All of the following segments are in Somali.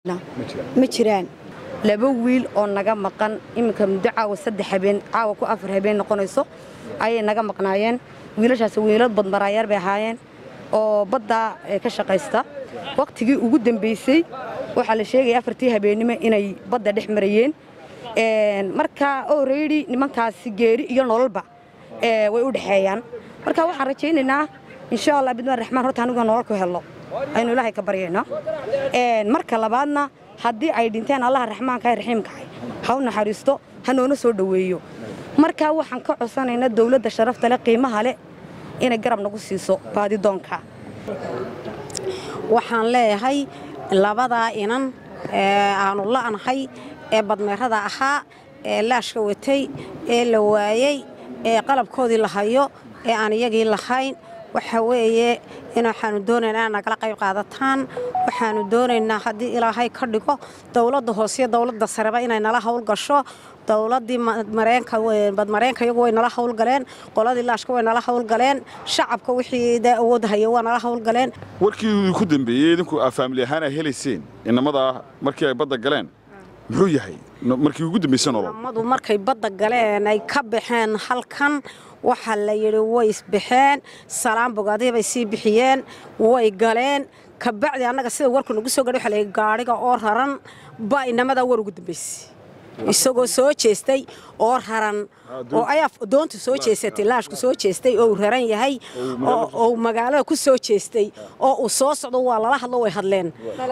ma jiraan laba wiil oo naga maqan iminka muddo caawa saddex habeen caawa ku afar habeen noqonayso ayay naga maqnaayeen wiilashaas wiilal badmaraayaar bay ahaayeen oo baddaa ka shaqaysta wakhtigii ugu dambaysay waxaa la sheegaya afartii habeennimo inay badda dhex marayeen marka oreydi nimankaasi geeri iyo nololba way u dhexeeyaan marka waxaan rajaynaynaa insha allah bidmaan raxmaan horta anigu nolol ku helno aynu ilaahay ka baryayno marka labaadna haddii ay dhinteen allaha raxmaanka ee raxiimkahay ha u naxariisto ha noona soo dhoweeyo marka waxaan ka codsanaynaa dawladda sharafta leh qiimaha leh inay garab nagu siiso baadidoonka waxaan leeyahay labadaa inan ee aanu la'nahay ee badmeerada ahaa ee laashka watay ee la waayey ee qalabkoodii la hayo ee aan iyagii lahayn waxa weeye in waxaanu doonaynaa inaad nagala qayb qaadataan waxaanu doonaynaa haddii ilaahay ka dhigo dowladda hooseiyo dowladda sareba inay nala howlgasho dowladdii badmareenka iyagu way nala howlgaleen qoladii laashka way nala howlgaleen shacabka wixii dee awood haya waa nala howlgaleen warkii ku dambeeyey idinku aa faamili ahaan ay helayseen inamadaa markii ay badda galeen muxuu yahay markii ugu dambaysay nolol madu markay badda galeen ay ka baxeen halkan waxaa la yidhi way isbaxeen salaan bogaadii bay sii bixiyeen way galeen kabacdi annaga sida warku nagu soo gadhay waxa la yidhi gaadhiga oo raran baa inamadaa war ugu dambaysay isagoo soo jeestay oo raran oo ayaa doontu soo jeesatay laashku soo jeestay oo uu raran yahay oo magaalada ku soo jeestay oo uu soo socdo waa lala hadlo way hadleen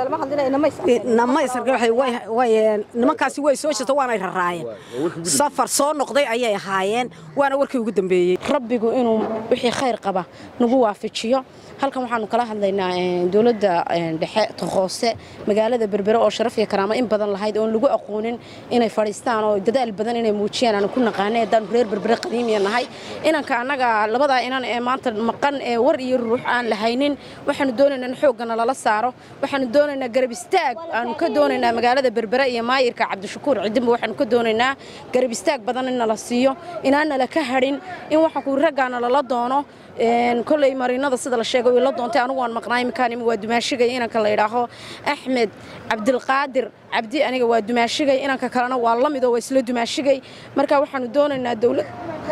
nimankaasi way soo jeesto waanay raraayeen safar soo noqday ayay ahaayeen waana warkii ugu dambeeyey rabbigu inuu wixii khayr qaba nagu waafajiyo halkan waxaanu kala hadlaynaa dowladda dhexe hoose magaalada berbere oo sharaf iyo karaamo in badan lahayd oon lagu aqoonin inay fadhiistaan oo dadaal badan inay muujiyaan aanu ku naqaanay haddaan reer berbere qadiimiya nahay inanka annaga labadaa inan ee maanta maqan ee war iyo ruux aan lahaynin waxaanu doonaynaa in xooggana lala saaro waxaanu doonaynaa garab istaag aanu ka doonaynaa magaalada berbere iyo maayirka cabdishakuur cidinba waxaanu ka doonaynaa garab istaag badan in nala siiyo inaan nala ka hadhin in waxaan ku raggaana lala doono koley mariinada sida la sheegay way la doontay anigu waan maqnaa iminkaan waa dumaashigay inanka la yidhaaho axmed cabdilqaadir cabdi aniga waa dumaashigay inanka kalena waa la midoo waa isla dumaashigay marka waxaanu doonaynaa dowlad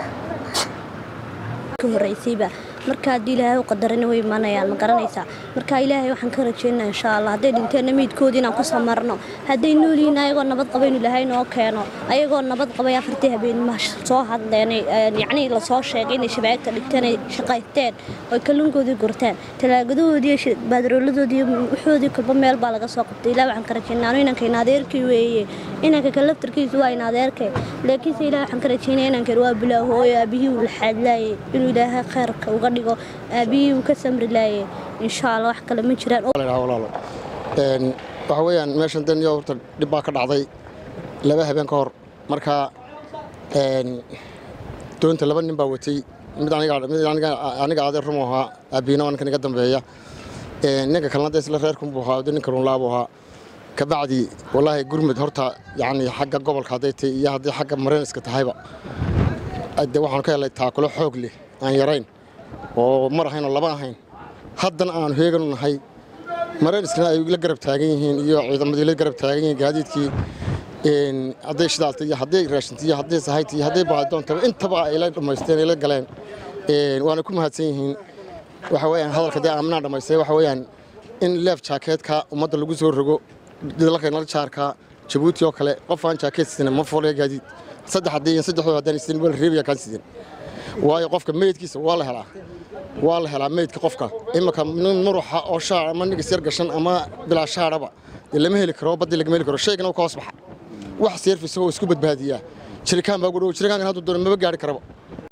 ka horreysayba marka haddii ilaahay u qadarana way imanayaan ma garanaysaa marka ilaahay waxaan ka rajaynaa insha allah hadday dhinteenna meydkoodii inaan ku samarno hadday noolyihiin ayagoo nabad qaba inu ilaahay noo keeno ayagoo nabad qabay afartii habeenima soo hadleen yacnii lasoo sheegay inay shabaagta dhigteen ay shaqaysteen oy kalluunkoodii gurteen talaagadahoodii baadarooladoodii waxoodii kolba meel baa laga soo qabtay ilaah waxaan ka rajaynaa anu inanka in adeerkii weeye inanka ka laftarkiisu waa in adeerkay laakiinse ilaah waxaan ka rajaynaya inankan waa bilaahooyo aabihii uu laxaadlaayay inuu ilaahay khayrka uga dhigo aabihii uu ka samri laayay insha allah wax kale ma jiraan walaalo waxa weeyaan meeshan dan iyo horta dhib baa ka dhacday laba habeen ka hor marka doonta laba nin baa watay mid aniga adeer rumu ahaa aabiina waa ninkan iga dambeeya ninka kalena de isla reerkunbuu ahaa de ninka runlaabuu ahaa kabacdi wallaahi gurmud horta yacni xagga gobolka hadday tahay iyo haddii xagga mareyniska tahayba de waxaanu ka helay taakulo xoog leh aan yarayn oo mar ahayn oo laba ahayn haddana aanu heeganu nahay mareyniskana ay la garab taagan yihiin iyo ciidamadii la garab taagan yihiin gaadiidkii hadday shidaalta iyo hadday raashinta iyo hadday sahayta iyo hadday baadoontaba intaba ay la dhammaysteen ay la galeen waana ku mahadsan yihiin waxa weeyaan hadalka dee aaminaa dhammaystay waxa weeyaan in leef jaakeedka ummadda lagu soo rogo dalkeenala jaarka jabuuti oo kale qof aan jaakeed sidan ma foolaya gaadiid saddex haddii iyo saddexdoo haddaan sidan waa la reebaya kaan sidan waayo qofka meydkiisa waa la helaa waa la helaa meydka qofka imika nin muruxa oo shaar ama nigas yar gashan ama bilaa shaaraba dee lama heli karo baddii lagama heli karo shaygana uu ka hoos baxa wax seerfisa oo isku badbaadiyaa jirikaan baa gudhow jirikaankan hadduu doono maba gaari karaba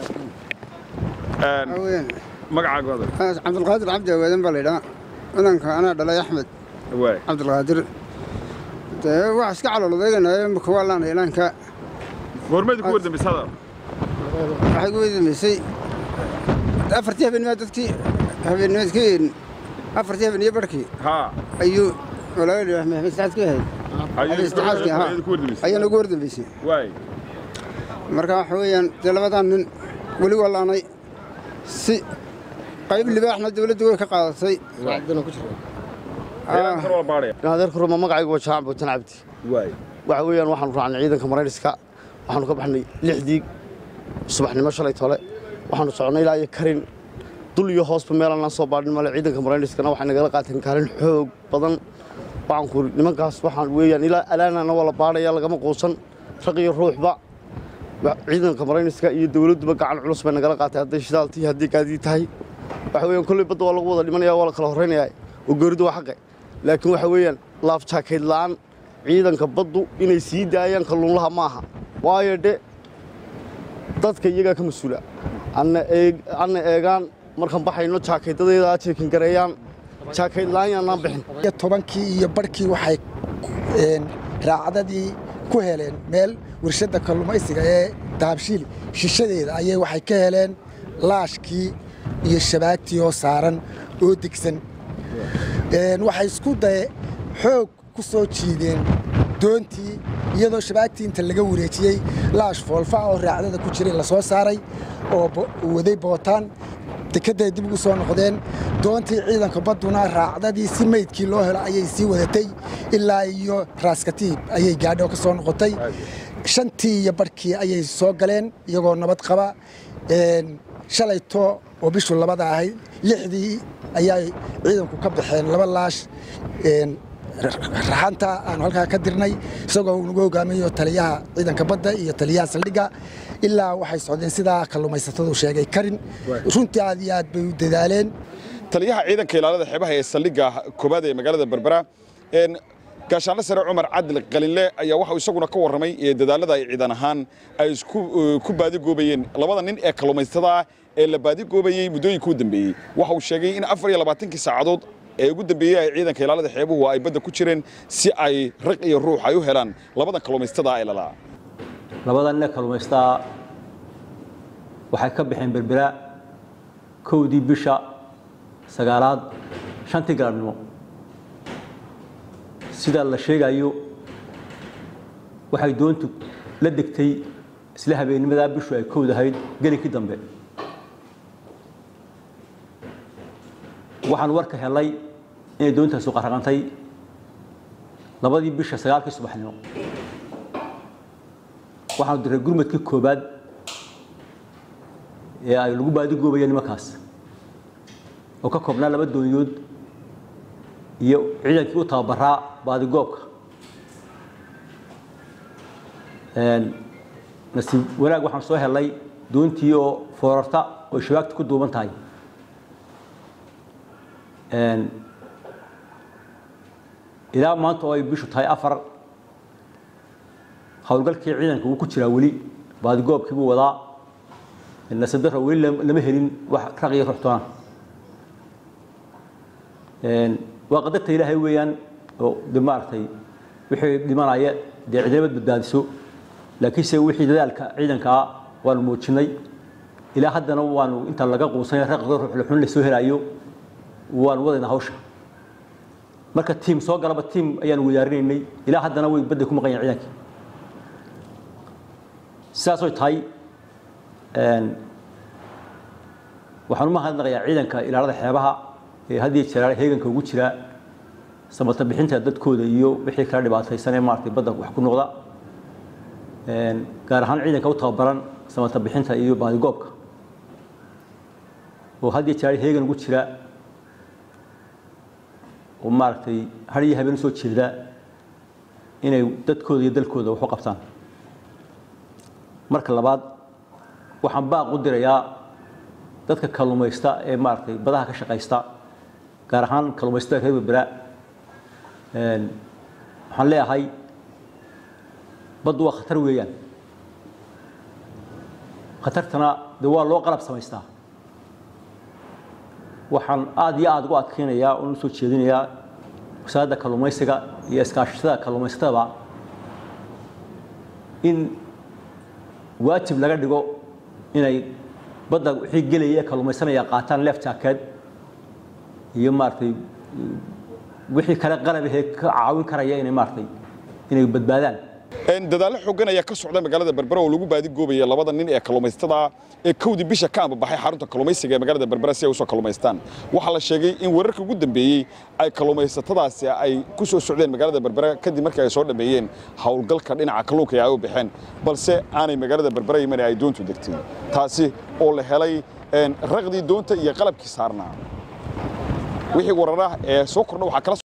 magacaagoda cabdulqaadir cabdi awaadan baa laydhaa inanka anaa dhalay axmed cabdulqaadir dee wax iska caloolodayganaayo imika waa laanay inaanka goormeed ku wardambaysada waxay ku wardambaysay afartii habeennima dadkii habeennimadkii afartii habeeniyo barhkii ayuu walaaladhi maxmed saxad ku ahayd istixaadkii ahaa ayaa nagu wardambaysay marka waxa weeyaan dee labadan nin weli waa laanay si qayb libaaxna dawladdu way ka qaadatay adeerka ruma magacaygu waa jaacan buutan cabdi waxa weeyaan waxaanu raacnay ciidanka marayniska waxaanu ka baxnay lixdii subaxnimo shalay tole waxaanu soconnay ilaa iyo karin dul iyo hoosba meelanaan soo baadhin male ciidanka marayniskana waxay nagala qaateen kaalin xoog badan waxaan ku uri nimankaas waxaan weeyaan ilaa alaanana waa la baadhaya lagama quusan raq iyo ruuxba ciidanka marayniska iyo dowladduba gacan culus bay nagala qaatay hadday shidaaltii haddii gaadii tahay waxa weeyaan kolley badda waa lagu wada dhimanaya waa la kala horraynayaa oo geeridu waa xaqe laakiin waxa weeyaan laaf jaakayd la'aan ciidanka baddu inay sii daayaan kalluunlaha ma aha waayo dhe dadka iyagaa ka mas-uula anna eegaan markaan baxayno jaakaydadeeda jeekin gareeyaan jaakayd la'aan yaanaan bixin tobankii iyo barhkii waxay raacdadii ku heleen meel warshadda kalluumaysiga ee dahabshiil shishadeeda ayay waxay ka heleen laashkii iyo shabaagtii oo saaran oo degsan waxay isku daye xoog ku soo jiideen doontii iyadoo shabaagtii inta laga wareejiyey laash foolfaca oo raacdada ku jiray la soo saaray oo waday bootaan dekedday dib ugu soo noqdeen doontii ciidanka badduna raacdadii si meydkii loo helo ayay sii wadatay ilaa iyo raaskatiib ayay gaadho ka soo noqotay shantii iyo barhkii ayay soo galeen iyagoo nabad qaba shalayto oo bishu labada ahayd lixdii ayaa ciidanku ka baxeen laba laash raxanta aanu halkaa ka dirnay isagoo nagu hogaamiyo taliyaha ciidanka badda iyo taliyaha saldhigga ilaa waxay socdeen sidaa kalluumaysatadu sheegay karin runtii aad iyo aad bay u dadaaleen taliyaha ciidanka ilaalada xeebaha ee saldhigga koobaad ee magaalada berbera gaashaanle sare cumar cadil qalinle ayaa waxau isaguna ka warramay dadaalada ay ciidan ahaan ay ku baadigoobayeen labada nin ee kalluumaysatada ee la baadigoobayey muddooyinkii u dambeeyey waxa uu sheegay in afar iyo labaatankii saacadood ee ugu dambeeyey ay ciidanka ilaalada xeebuhu ay badda ku jireen si ay raq iyo ruux ay u helaan labadan kalluumaysatada ee lalaa labada nin ee kalluumaysataa waxay ka baxeen berbera kowdii bisha sagaalaad shantii galabnimo sida la sheegayo waxay doontu la degtay isla habeennimadaa bishu ay kowdahayd gelinkii dambe waxaan warka helay inay doontaasu qaraqantay labadii bisha sagaalkii subaxnimo waxaanu diray gurmadkii koobaad ee ay lagu baadigoobayo nimankaas oo ka koobnaa laba doonyood iyo ciidankii u tababaraa baadigoobka nasiib wanaag waxaan soo helay doontii oo foorarta oo shabaagta ku duuban tahay ilaa maanta oo ay bishu tahay afar howlgalkii ciidanka wuu ku jiraa weli baadigoobkii buu wadaa nasadara weli lama helin wax raq iyo ruxtoona waa qadarta ilaahay weeyaan oo de maaragtay wixii dhimanaya dee cidnimad badbaadiso laakiinse wixii dadaalka ciidankaa waanu muujinay ilaa haddana waanu inta laga quusanay raqda ruuxluxun lasoo helaayo waanu wadaynaa hawsha marka tiim soo galaba tiim ayaanu wadaarinaynay ilaa haddana way badda ku maqan yahin ciidankii sidaasoy tahay waxaan u mahadnaqayaa ciidanka ilaalada xeebaha ee had iyo jeer heeganka ugu jira samata bixinta dadkooda iyo wixii kala dhibaataysan ee maaragtay badda wax ku noqda gaar ahaan ciidanka u tababaran samata bixinta iyo baadigoobka oo had iyo jeer heegan ugu jira oo maaragtay har iyo habeen usoo jeeda inay dadkooda iyo dalkooda wax u qabtaan marka labaad waxaan baaq u dirayaa dadka kalluumaysta ee maaragtay badaha ka shaqaysta gaar ahaan kalluumaysatada reer berbera waxaan leeyahay baddu waa khatar weeyaan khatartana de waa loo qalab samaystaa waxaan aada iyo aada ugu adkeynayaa oon usoo jeedinayaa wasaaradda kalluumaysiga iyo iskaashatada kalluumaysatadaba in waajib laga dhigo inay badda wixii gelaya ee kalluumaysanaya qaataan leef jaakeed iyo maaragtay wixii kale qalabahee ka caawin karaya inay maaragtay inay badbaadaan dadaallo xooggan ayaa ka socda magaalada berbera oo lagu baadigoobayay labada nin ee kalluumaysatada ee kowdii bisha ka ambabaxay xarunta kalluumaysiga ee magaalada berbera si ay usoo kalluumaystaan waxaa la sheegay in weerarkii ugu dambeeyey ay kalluumaysatadaasi ay ku soo socdeen magaalada berbera kadib markii ay soo dhammeeyeen howlgalka dhinaca kalluunka ee ay u baxeen balse aanay magaalada berbera iman ay doontu degtay taasi oo la helay raqdii doonta iyo qalabkii saarnaa wixii wararah ee soo kordha waxaa kala